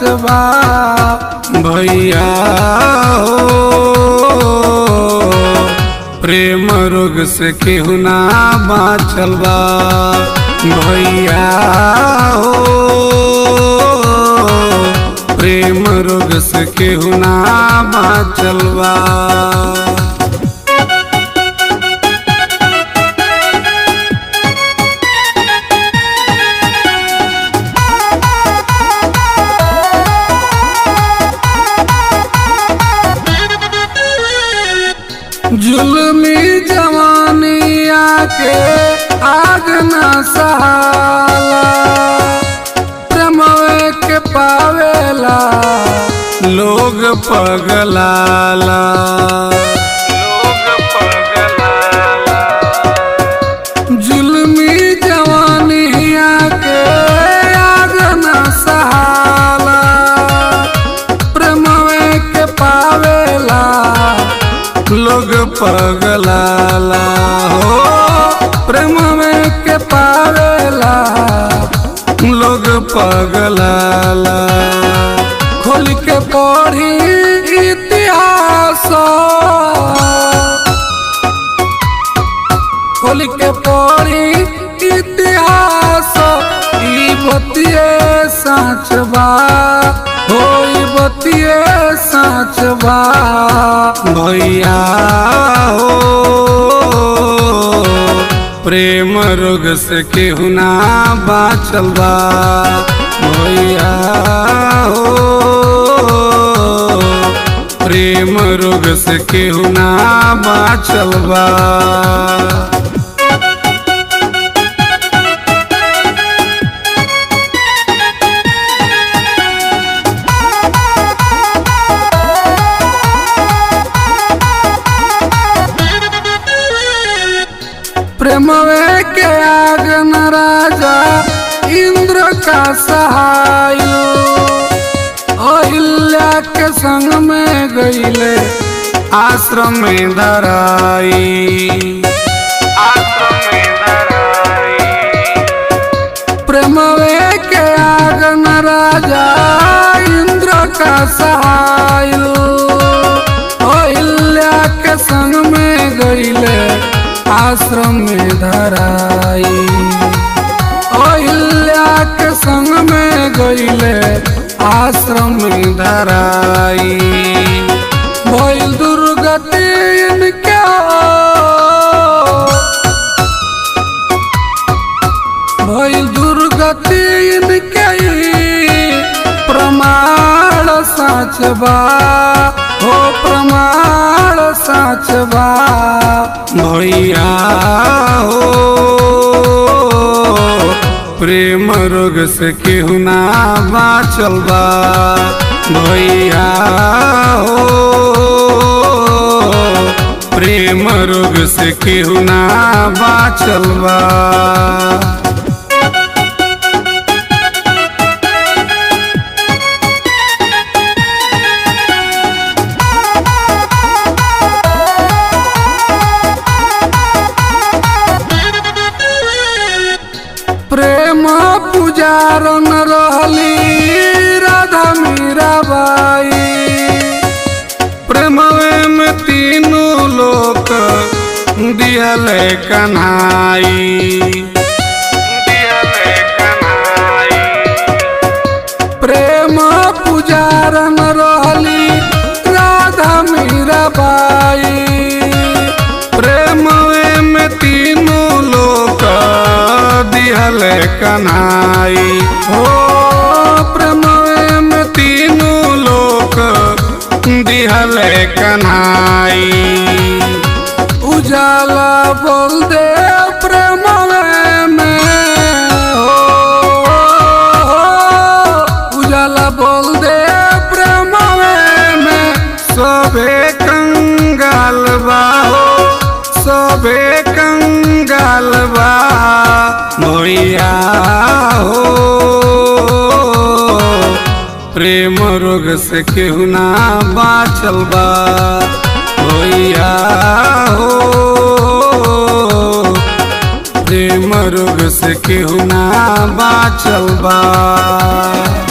बा भैया हो प्रेम रोग से केहू ना बाचल बा भैया हो प्रेम रोग से केहू ना बाचल बा जुल्मी जवानी आके आग न सहाला प्रेमवे के पावेला लोग पगलाला लोग पगलाला जुल्मी जवानी आके आग न सहाला प्रेमवे के पावेला लोग पगलाला हो प्रेम में के पावेला लोग पगलाला खोल के पढ़ी इतिहास खोल के पढ़ी इतिहास ई बतिए साँच बा हो ई बतिए साँच बा भैया हो प्रेम रोग से केहू ना बाचल बा भैया हो प्रेम रोग से केहू ना बाचल बा प्रेमवे के आग न राजा इंद्र का सहाय अहिल्या के संग में गईले आश्रम में धराई आश्रम में धराई प्रेमवे के आग न राजा इंद्र का सहाय अहिल्या के संग में गईले आश्रम में धराई अहिल्या के संग में गईले आश्रम में धराई भइल दुर्गति इनके भइल दुर्गति इनके प्रमाण साच बा हो प्रमाण साच बा भैया हो प्रेम रोग से केहू ना बाचल बा भैया हो प्रेम रोग से केहू ना बाचल बा प्रेम पुजारन रहली राधा मीराबाई प्रेमवे में तीनों लोक दियल कन्हाई दियल कन्हाई प्रेम पुजारन रहली राधा मीराबाई प्रेमवे में तीनों लोक दिहल कन्हाई हो प्रेमवे में तीनों लोक दिहल कन्हाई उजाला बोल दे प्रेमवे में हो उजाला बोल दे प्रेमवे में सबे कंगाल बा हो सबे कंगाल बा भैया हो प्रेम रोग से केहू ना बाचल बा भैया हो प्रेम रोग से केहू ना बाचल बा